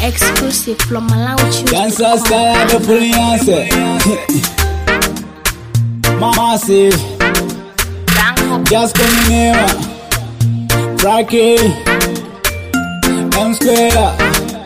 Exclusive from Malawi Dancer style the brilliance. Massive, just coming here. Frankie, M square.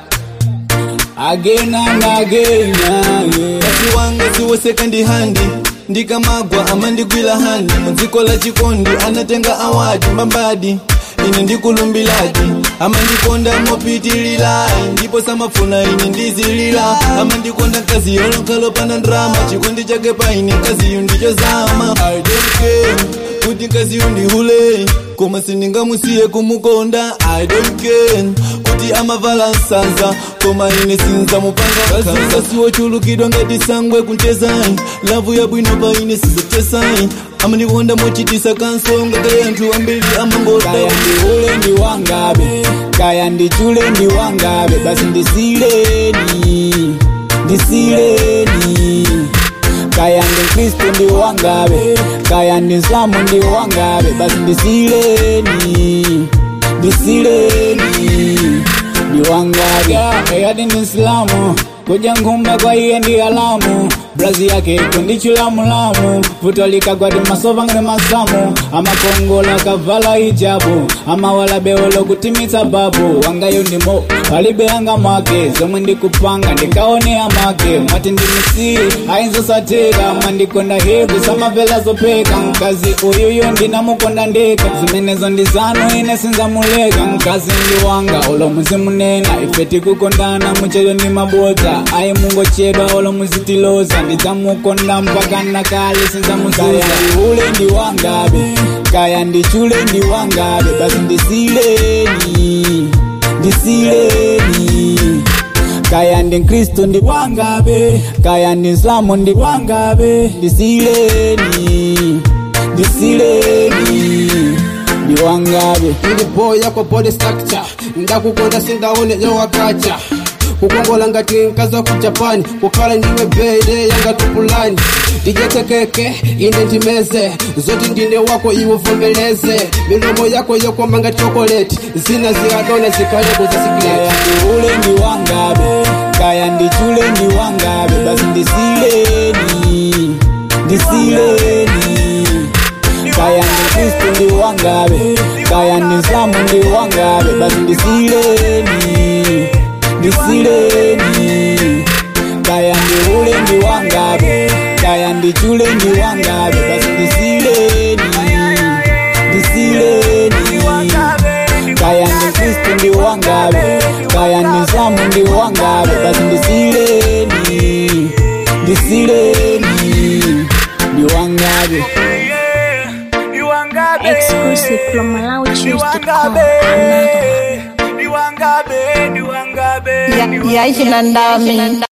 Again and again. yeah. Kati wanga siwo second hand ndikamagwa amandigwila handi mudziko la chikondi anatenga awadi mbambadi ine ndikulumbiladi amandikonda mopitililai ndipo samafuna ine ndizilila amandikonda mkazi yolonkalopanda ndrama chikondi chake paine mkaziyu ndichozama I don't care kuti mkaziyu ndihule koma sindingamusiye kumukonda I don't care kuti amavala nsanza koma ine sinzamupanga kazinga siwochulukidwa ngati sangwe kunchezai lavu yabwino pa ine sizotesai amandikonda mochitisa kansonga kale anthu ambiri amangoda Kaya ndiule ndi wangabe, kaya ndichule ndi wangabe, basi ndisileni, ndisileni. Kaya ndi Kristo ndi wangabe, kaya ndi Islamu ndi wangabe, basi ndisileni, ndisileni. Ndi wangabe, eyadi ndi Islamu, kuja nkhumba kwa iye ndi alamu brazi yake kundichulamulamu vuto likagwadi masova ngati masamu amakongola kavala hijabu amawala beolo kutimitsa babu wangayo ndimo palibe anga make zomwe ndikupanga ndikaone amake mwati ndimisi ainzosateka mandikonda hevi samavela zopeka mkazi uyuyo ndinamukonda ndeka zimenezo ndi zanu ine sinzamuleka mkazi ndi wanga olo muzimunena ife tikukondana muchedo ndi mabota ayi mungochedwa olo muzitiloza ndidzamukonda mpaka nakale sinzamuzuza ule ndi wangabe kaya ndichule ndi wangabe basi ndisileni ndisileni kaya ndi mkristu ndi wangabe kaya ndi islamu ndi wangabe ndisileni ndisileni ndi wangabe ndi boy yako body structure ndakukonda sindaone yowakacha kukongola ngati mkazi wa ku japan kukhala ndiwe bede yanga tupulani ndijetekeke inde ndimeze zoti ndine wako iwe vomeleze milomo yako yokoma ngati chokoleti zina zikadona zikaleko za kaya sigreti ndi ule ndi wangabe kaya ndichule ndi wangabe basi ndisileni ndisileni kaya ndi kristu ndi wangabe kaya ndi islamu ndi wangabe basi ndisileni ndisileni kaya ndi ule ndi wangabe kaya ndichule ndi wangabe basi ndisileni ndisileni kaya ndi kristu ndi wangabe kaya ndi islamu ndi wangabe basi ndisileni ndisileni ndi wangabe Exclusive from Malawi Ya- yaishe na ndami